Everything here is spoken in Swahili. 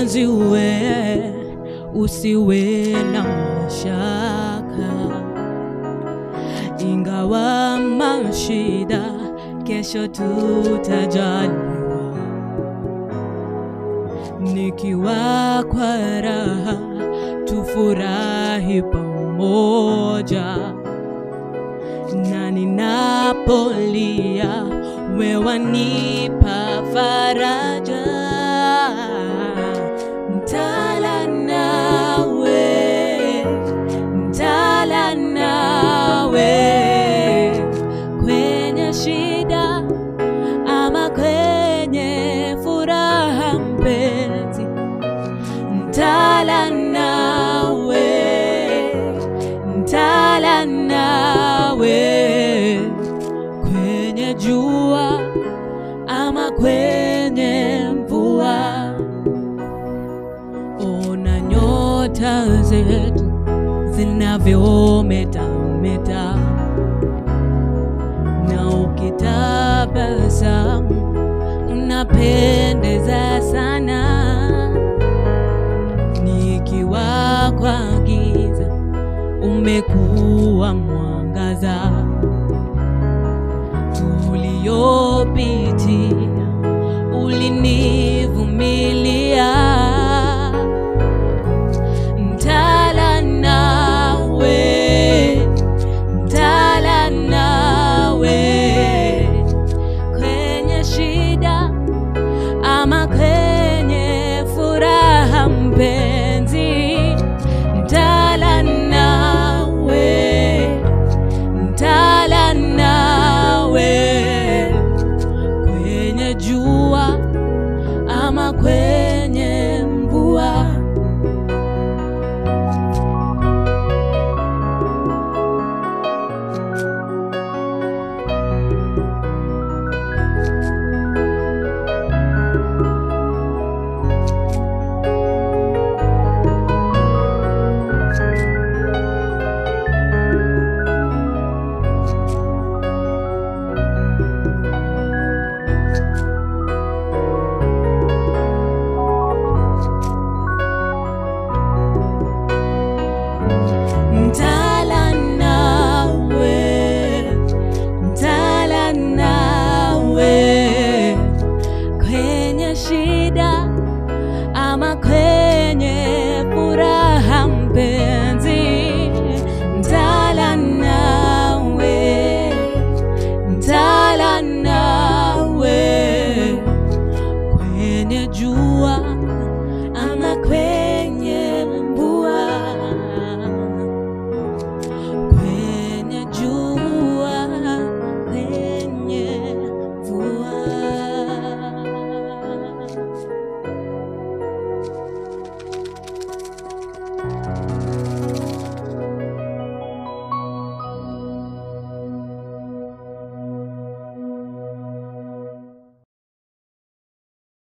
mpenzi we, usiwe na mashaka, ingawa mashida, kesho tutajaliwa. Nikiwa kwa raha, tufurahi pamoja, na ninapolia, wewe wanipa faraja. Ntala nawe, ntala nawe kwenye shida ama kwenye furaha, mpenzi, ntala nawe, ntala nawe kwenye jua ama kwenye mvua. Ona nyota zetu zinavyometa meta, na ukitabasamu unapendeza sana. Nikiwa kwa giza umekuwa mwangaza